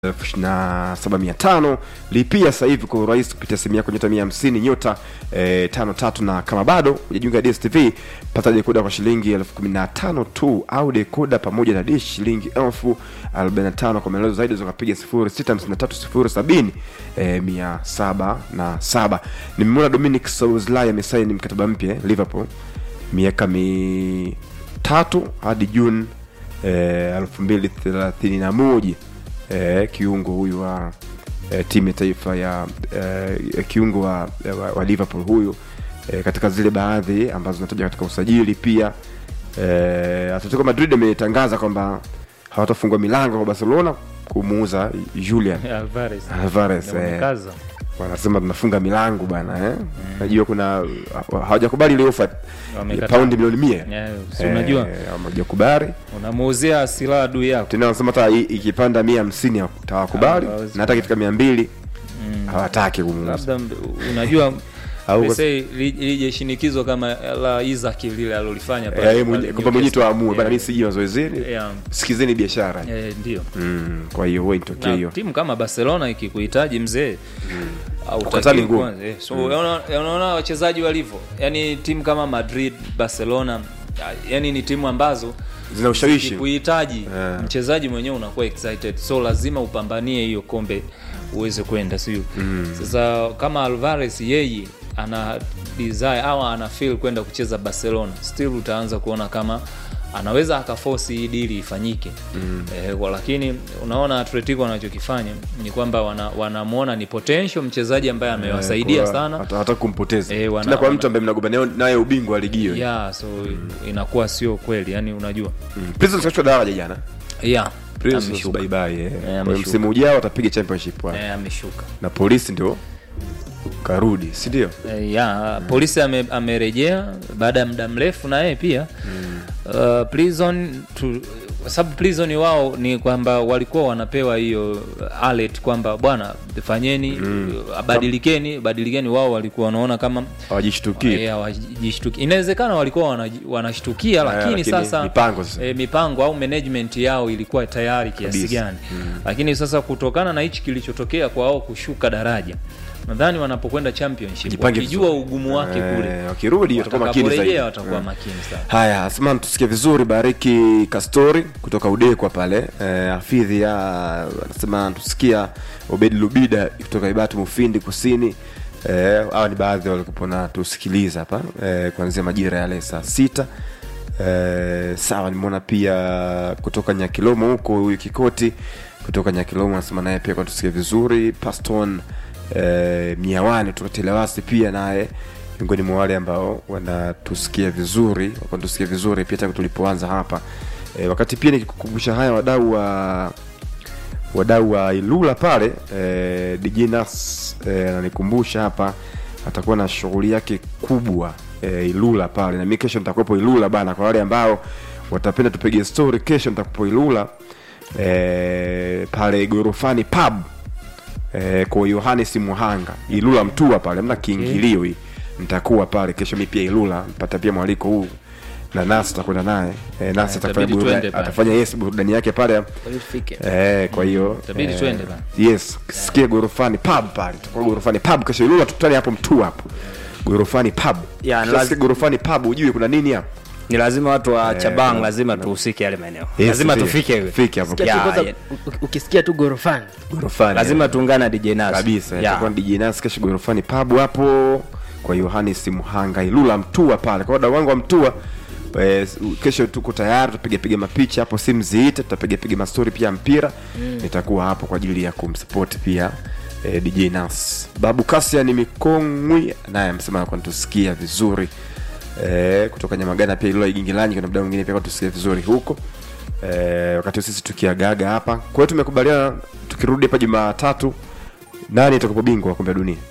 elfu ishirini na saba mia tano lipia sasa hivi kwa urahisi kupitia simu yako nyota mia hamsini nyota eh, tano tatu na kama bado hujajiunga na dstv pata dekoda kwa shilingi elfu kumi na tano tu au dekoda pamoja na dish shilingi elfu arobaini na tano kwa maelezo zaidi zakapiga sifuri sita hamsini na tatu sifuri sabini eh, mia saba na saba nimemwona dominic Szoboszlai amesaini mkataba mpya eh, liverpool miaka mitatu hadi juni elfu mbili thelathini na moja eh, kiungo huyu wa eh, timu ya taifa ya eh, kiungo wa, wa, wa liverpool huyu eh, katika zile baadhi ambazo zinataja katika usajili pia eh, atletico madrid ametangaza kwamba hawatafungua milango kwa barcelona kumuuza julian Alvarez. Alvarez, Ndio eh. wamekaza. wanasema tunafunga milango bana eh? najua kuna hawajakubali ile ofa ya Wamekataa. paundi milioni mia Yeah, si unajua Eh, hawajakubali unamuuzia silaha adui yako tena wanasema hata i- ikipanda mia hamsini tawakubali Hawawezi. na hata ikifika mia mbili hawataki kumuuza labda mb- unajua Au- let's say li- lije shinikizo kama la Isaac lile alolifanya Eh, pale- yeye pale mwenye- kwamba mwenyewe tu Newcastle. aamue bana mi Yeah. siji mazoezini Yeah. sikizeni biashara Eh, ndio Mm, kwa hiyo huwa itokee na hiyo timu kama barcelona ikikuhitaji mzee hautakiwi Kukataa ni ngumu. kwanza, eh. so unaona- unaona wachezaji walivyo yani timu kama madrid barcelona yani ni timu ambazo zina ushawishi kuhitaji Yeah. mchezaji mwenyewe unakuwa excited so lazima upambanie hiyo kombe uweze kwenda sio sasa kama alvarez yeye ana desire au ana feel kwenda kucheza barcelona still utaanza kuona kama anaweza akafosi hii dili ifanyike mm. eh, kwa- lakini unaona atletico wanachokifanya ni kwamba wanamwona wana wanamwona ni potential mchezaji ambaye amewasaidia Kwa- sana hata- hata kumpoteza Eh, wana- tena kwa wana- mtu ambaye mnagombania naye ubingwa wa ligi hiyo yeah, so inakuwa sio kweli yani unajua Mm. Prisons kachukua daraja jana yeah, Prisons ameshuka. bye bye eh. Kwa hiyo ameshuka. msimu ujao watapiga championship wao. Eh, ameshuka na polisi ndio karudi si ndio Eh, ya polisi ame- amerejea baada ya muda mrefu na yeye pia uh, prison tu, kwa sababu prison wao ni kwamba walikuwa wanapewa hiyo alert kwamba bwana fanyeni uh, badilikeni badilikeni wao walikuwa wanaona kama hawajishtukii eh, hawajishtuki inawezekana walikuwa wanaji- wanashtukia lakini, lakini sasa mipango sasa. eh, mipango au management yao ilikuwa tayari kiasi Kabisa. gani lakini sasa kutokana na hichi kilichotokea kwa wao kushuka daraja nadhani wanapokwenda championship Jipange wakijua vizuri. ugumu wake Eh, kule wakirudi watakuwa makini zaidi watakaporejea watakuwa Mm. makini sana haya asema tusikie vizuri bariki kastori kutoka udekwa pale eh, afidhi ya anasema tusikia obedi lubida kutoka ibatu mufindi kusini eh, hawa ni baadhi walikupo na tusikiliza hapa eh, kuanzia majira yale saa sita eh, sawa nimeona pia kutoka nyakilomo huko huyu kikoti kutoka nyakilomo anasema naye pia kwa tusikie vizuri paston eh, miawani kutoka telewasi pia naye miongoni mwa wale ambao wanatusikia vizuri wanatusikia vizuri pia tangu tulipoanza hapa e, wakati pia nikikukumbusha haya wadau wa wadau wa ilula pale e, dj nas e, ananikumbusha hapa atakuwa na shughuli yake kubwa e, ilula pale na mi kesho nitakuwepo ilula bana kwa wale ambao watapenda tupige story kesho nitakuwepo ilula e, pale gorofani pub eh, kwa yohanes muhanga ilula mtua pale mna kiingilio hii nitakuwa pale kesho mi pia ilula mpata pia mwaliko huu na nasi atakwenda naye eh, nasi Eh, atafanya itabidi burudani- twende pale. atafanya yes burudani yake pale eh, kwa hiyo itabidi twende bana. yes sikie gorofani pub pale tutakuwa gorofani pub kesho ilula tukutane hapo mtua hapo gorofani pub Ya, na Ukishasikia laz- gorofani pub ujue kuna nini hapo ni lazima watu wa chabang na- lazima tuhusike yale maeneo Yes, lazima ndio. tufike Fike hapo. Ya, Kwanza, ya. u- ukisikia tu gorofani gorofani lazima tuungane na dj nas kabisa Ya. itakuwa ni DJ Nas kesho gorofani pub hapo kwa Yohanes Muhanga Ilula Mtua pale kwa wadau wangu wa Mtua eh, kesho tuko tayari tutapiga piga mapicha hapo simu ziite tutapiga piga mastori pia ya mpira nitakuwa hapo kwa ajili ya kumsupport pia eh, DJ Nas Babu Kasia ni Mikongwi naye amesema kwa tusikia vizuri eh, kutoka Nyamagana pia Ilula Igingilanyi kuna mdau mwingine pia kwa tusikia vizuri huko eh, wakati sisi tukiagaga hapa kwa hiyo tumekubaliana tukirudi hapa Jumatatu nani atakapo bingwa wa kombe la dunia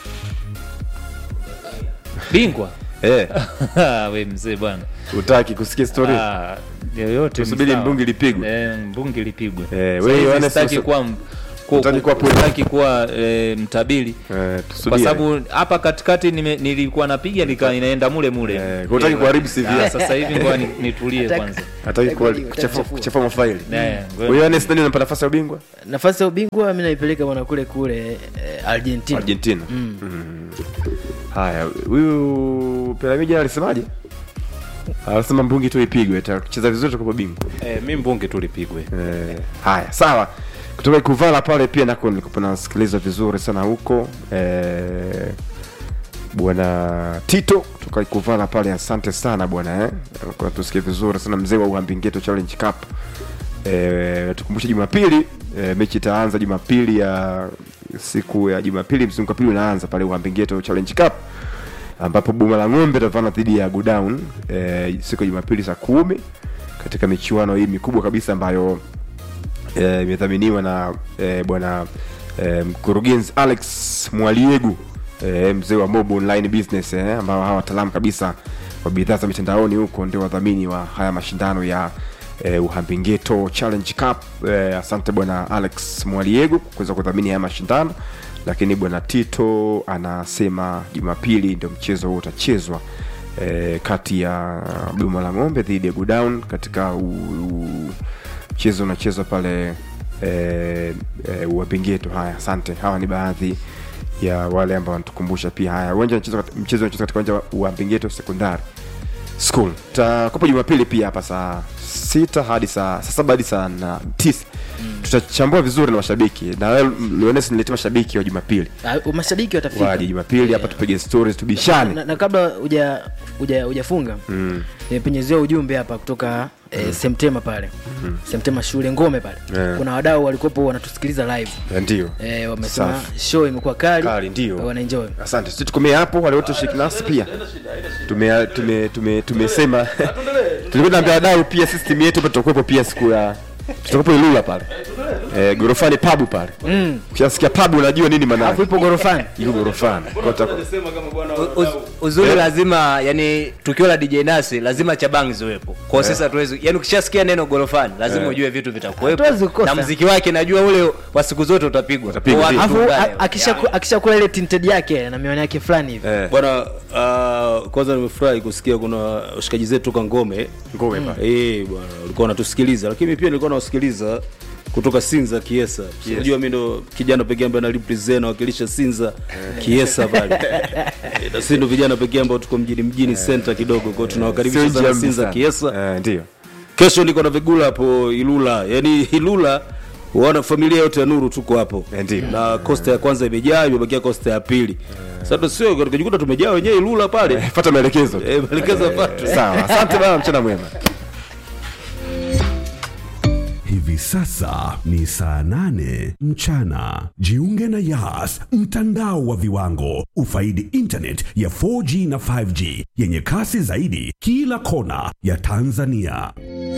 bingwa eh, we mzee bwana utaki kusikia story Ah, yoyote ni Tusubiri sawa. mbungi lipigwe. eh, mbungi lipigwe Eh, Sasa wewe hivi Yohane sitaki sasa- kuwa m- ku- Hutaki kuwa ku- hutaki kuwa e, mtabiri Eh, kwa tusubiri. sababu hapa katikati nime, nilikuwa napiga nika inaenda mule mule Eh, kwa hutaki kuharibu CV Ah, yako. sasa hivi ngoja ni- nitulie kwanza hataki kuwa- Hataki kuchafua kuchafua. kuchafua mafaili Eh, kwa hiyo Ernest nani anapata nafasi ya ubingwa nafasi ya ubingwa mi naipeleka bwana kule kule eh, argentina Argentina Mm. haya huyu piramidi alisemaje alisema mbungi tu ipigwe tacheza vizuri tukopa bingwa Eh, mi mbunge tulipigwe Eh, haya sawa kutoka ikuvala pale pia nako nilikuwa nasikiliza vizuri sana huko eh, bwana tito kutoka ikuvala pale asante sana bwana eh. Kwa tusikie vizuri sana mzee wa uhambingeto challenge cup eh, tukumbushe jumapili eh, mechi itaanza jumapili ya siku ya jumapili mzunguko wa pili unaanza pale uhambingeto challenge cup ambapo boma la ng'ombe itavana dhidi ya godown eh, siku ya jumapili saa kumi katika michuano hii mikubwa kabisa ambayo eh, imedhaminiwa na eh, bwana eh, mkurugenzi alex mwaliegu eh, mzee wa mob online business eh, ambao hawa wataalamu kabisa wa bidhaa za mitandaoni huko ndio wadhamini wa haya mashindano ya eh, uhambingeto challenge cup eh, asante bwana alex mwaliegu kuweza kudhamini haya mashindano lakini bwana tito anasema jumapili ndio mchezo huo utachezwa eh, kati ya boma la ng'ombe dhidi ya godown katika u, u, mchezo unachezwa pale eh, eh, uwapingeto haya asante hawa ni baadhi ya wale ambao wanatukumbusha pia haya uwanja unachezwa kat- mchezo unachezwa katika uwanja wa uwapingeto sekondari school tutakopa jumapili pia hapa saa sita hadi saa saa saba hadi saa na tisa tutachambua vizuri na mashabiki na wewe Leones niletee mashabiki wa jumapili Ah, mashabiki watafika waje jumapili hapa tupige stories tubishane na, na kabla huja huja hujafunga mm. nimepenyezewa ujumbe hapa kutoka eh, semtema pale semtema shule ngome pale Eh. kuna wadau walikuwepo wanatusikiliza live Eh, ndio eh, wamesema Safi. show imekuwa kali, Kali, ndio. wanaenjoy asante sisi tukomee hapo wale wote shiriki nasi pia tume tume tume tumesema tulikuwa tunaambia wadau pia sisi timu yetu hapa tutakuwepo pia siku ya tutakuwepo Ilula pale eh, gorofani pabu pale mm. ukishasikia pabu unajua nini maana alafu ipo gorofani iko gorofani Kwa tutaku- Uz, uzuri lazima yani tukio la DJ Nasi lazima chabangi ziwepo. Kwa hiyo sasa tuwezi yani ukishasikia neno gorofani lazima ujue vitu vitakuwepo. Hatuwezi kukosa. Na muziki wake najua ule wa siku zote utapigwa. Utapigwa, Kwa watu ndio. alafu tuungane. a- akishaku- akishakula ile tinted yake na miwani yake fulani hivi eh, bwana uh, kwanza nimefurahi kusikia kuna washikaji zetu toka ngome ngome pale Eh, bwana walikuwa wanatusikiliza lakini pia nilikuwa nawasikiliza kutoka sinza kiesa yes. unajua mi ndo kijana pekee ambaye nalipresent nawakilisha sinza kiesa pale Eh, na si ndo vijana pekee ambao tuko mjini mjini center kidogo kwao tunawakaribisha Sio sana jambo sinza sana. kiesa eh, ndio kesho niko na vigula hapo ilula yaani ilula wana familia yote ya nuru tuko hapo Eh, ndio. na kosta ya kwanza imejaa imebakia kosta ya pili sasa sio tukajikuta tumejaa wenyewe ilula pale Eh, fuata maelekezo tu. Eh, maelekezo yafuatwe. sawa asante bana mchana mwema Hivi sasa ni saa nane mchana. Jiunge na Yas, mtandao wa viwango. Ufaidi internet ya 4G na 5G yenye kasi zaidi kila kona ya Tanzania.